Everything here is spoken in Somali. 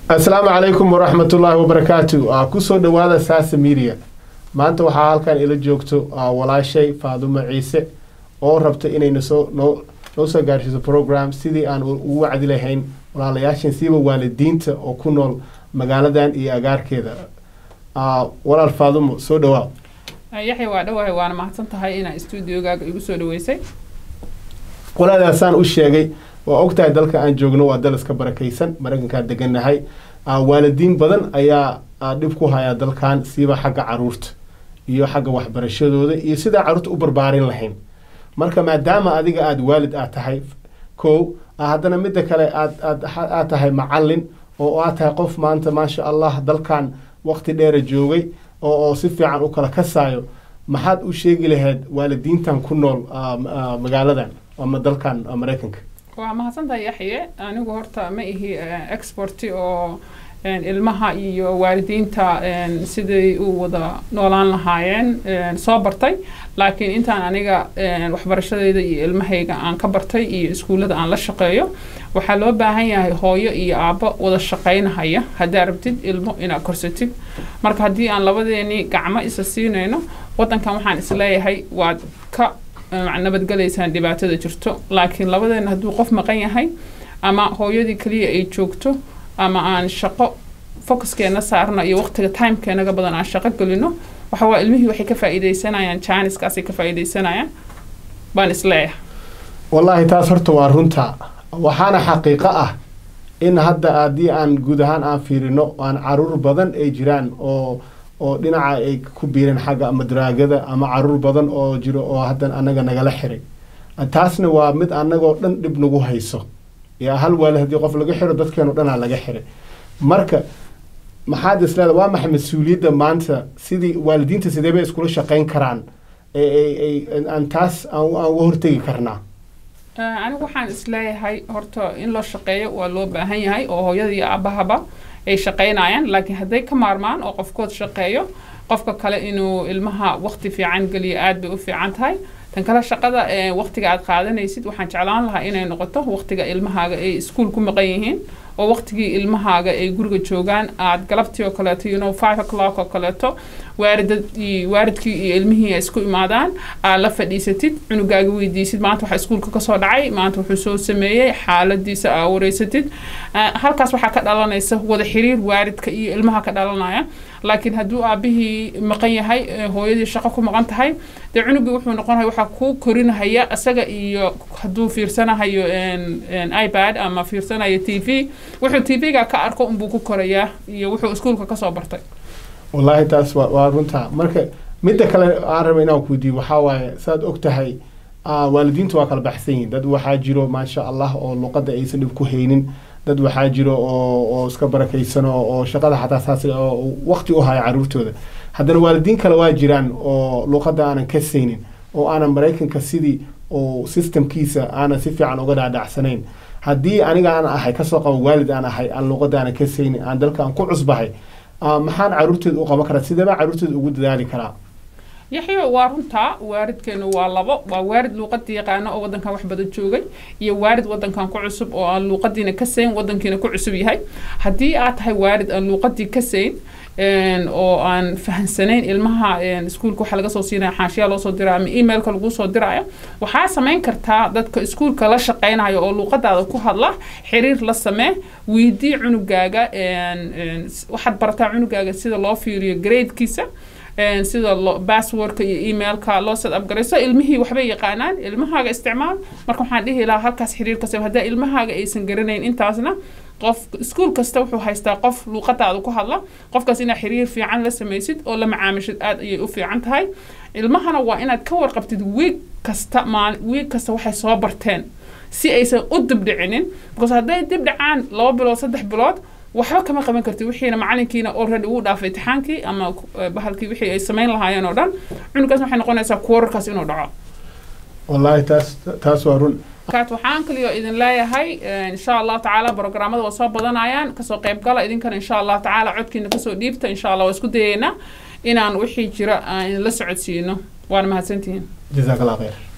asalaamu calaykum waraxmat ullaahi wabarakaatu kusoo dhawaada saasa media maanta waxaa halkan ila joogto walaashay faadumo ciise oo rabta inay nosoo noo noo soo gaarsiiso program sidii aan ugu wacdi lahayn walaalayaashan siiba waalidiinta oo ku nool magaaladan iyo agaarkeeda walaal faadumo soo dhawaa yaxya waa dhawahay waana mahadsan tahay inaa stuudiogaaga igu soo dhaweysay walaalaasaan u sheegay waa ogtahay dalka aan joogno waa dal iska barakaysan maraykankaa degannahay waalidiin badan ayaa dhib ku haya dalkan siiba xagga caruurta iyo xagga waxbarashadooda iyo sidaa caruurta u barbaarin lahayn marka maadaama adiga aada waalid aad tahay kow haddana midda kale aad aad aad tahay macallin oo aad tahay qof maanta maasha allah dalkan waqti dheera joogay oo oo si fiican u kala kasaayo maxaad u sheegi lahayd waalidiintan ku nool magaaladan ama dalkan maraykanka waa mahadsantahay yaxye anigu horta ma ihi exporti oo ilmaha iyo waalidiinta siday u wada noolaan lahaayeen soo bartay laakiin intaan aniga waxbarashadeyda iyo ilmahayga aan ka bartay iyo iskuullada aan la shaqeeyo waxaa loo baahan yahay hooyo iyo aabbo wada shaqaynahaya haddaa rabtid ilmo inaad korsatid marka haddii aan labadeeni gacmo isa siinayno waddankan waxaan isleeyahay waad ka nabadgelaysaan dhibaatada jirto laakiin labadeena hadduu qof maqan yahay ama hooyadii keliya ay joogto ama aan shaqo focuskeena saarno iyo waqtiga timekeenaga badan aan shaqo gelino waxa waa ilmihii waxay ka faa'iidaysanayaan janiskaasay ka faa'iidaysanayaan baan isleeyahay wallaahi taas horta waa runta waxaana xaqiiqo ah in hadda haddii aan guud ahaan aan fiirino aan caruur badan ay jiraan oo oo dhinaca ay ku biireen xagga ama daraagada ama caruur badan oo jiro oo haddan annaga nagala xiray taasna waa mid annagoo dhan dhib nagu hayso yaa hal waalid haddii qof laga xiro dadkeenoo dhanaa laga xiray marka maxaad isleeda waa maxay mas-uuliyadda maanta sidii waalidiinta sidee bay iskula shaqayn karaan aan taas aan uga hortegi karnaa anigu waxaan isleeyahay horta in loo shaqeeyo waa loo baahan yahay oo hooyada iyo aabahaba ay shaqaynayaan laakiin hadday ka maarmaan oo qofkood shaqeeyo qofka kale inuu ilmaha waqti fiican geliyo aad bay u fiican tahay tan kale shaqada waqtiga aad qaadanaysid waxaan jeclaan lahaa inay noqoto waqtiga ilmahaaga ay iskuul ku maqan yihiin oo waqtigii ilmahaaga ay guriga joogaan aad galabtii oo kaleeto you know five o'clock oo kaleeto waaridadii waaridkii iyo ilmihii ay isku imaadaan aad la fadhiisatid cunugaaga weydiisid maanta waxaa iskuulka kasoo dhacay maanta wuxuu soo sameeyey xaaladiisa aa wareysatid halkaas waxaa ka dhalanaysa wada xiriir waaridka iyo ilmaha ka dhalanaya laakiin hadduu aabihii maqan yahay hooyadii shaqo ku maqan tahay dee cunugii wuxuu noqonaya waxaa kuu korinahaya isaga iyo hadduu fiirsanahayo ipad ama fiirsanayo t v wuxuu t v-ga ka arko unbuu ku korayaa iyo wuxuu iskuulka kasoo bartay wallaahi taas waa waa runta marka midda kale aan raba inaan kuweydiiyo waxaa waaye saad og tahay waalidiintu waa kala baxsan yihin dad waxaa jiro maasha allah oo luqadda aysan dhib ku haynin dad waxaa jiro oo oo iska barakaysan oo shaqada xataa saas oo waqti u haya caruurtooda haddana waalidiin kale waa jiraan oo luqadda aanan ka saynin oo aanan maraykanka sidii oo systemkiisa aanan si fiican uga dhaadhacsanayn haddii aniga aan ahay kasoo qabo waalid aan ahay aan luqadda aanan ka saynin aan dalka aan ku cusbahay maxaan caruurteeda u qaban karaa sideebaa caruurteeda ugu dadaali karaa yaxyo waa runtaa waaridkeenu waa labo waa waarid luuqadii yaqaano oo wadankan wax badan joogay iyo waarid wadankan ku cusub oo aan luuqadiina ka sayn wadankiina ku cusub yahay haddii aad tahay waarid aan luuqadii ka sayn oo aan fahansanayn ilmaha iskuulka waxa laga soo siinaya xaashiyaa loo soo diraya ama emailka lagu soo diraayo waxaa samayn kartaa dadka iskuulka la shaqaynayo oo luuqadaada ku hadla xiriir la samee weydii cunugaaga waxaad barataa cunugaaga sida loo fiiriyo gradekiisa sida basswordka iyo emailka loo set upgarayso ilmihii waxbay yaqaanaan ilmahaaga isticmaal marka waxaan dhihi lahaa halkaas xiriir ka samee haddaa ilmahaaga aysan garanayn intaasna qof iskuul kasta wuxuu haystaa qof luuqadaada ku hadla qofkaas inaad xiriir fiican la samaysid oo la macaamishid aad ayay u fiican tahay ilmahana waa inaad ka warqabtid wiig kasta maal wiig kasta waxay soo barteen si aysan u dibdhicinin because hadday dib dhacaan laba bilood saddex bilood waxba kama qaban kartid wixiina macalinkiina already uu dhaafay imtixaankii ama bahalkii wixii ay samayn lahaayeen oo dhan cunugaas waxay noqonaysaa kuwararkaas inuu dhaco wallaahi taas taas waa run kaat waxaan kaliyo idin leeyahay insha allah tacaala programmada waa soo badanayaan kasoo qayb gala idinkana insha allah tacaala codkiina kasoo dhiibta insha allah waa isku dayeynaa inaan wixii jira aan idinla socodsiino waana mahadsantihiin jazaak allah khayr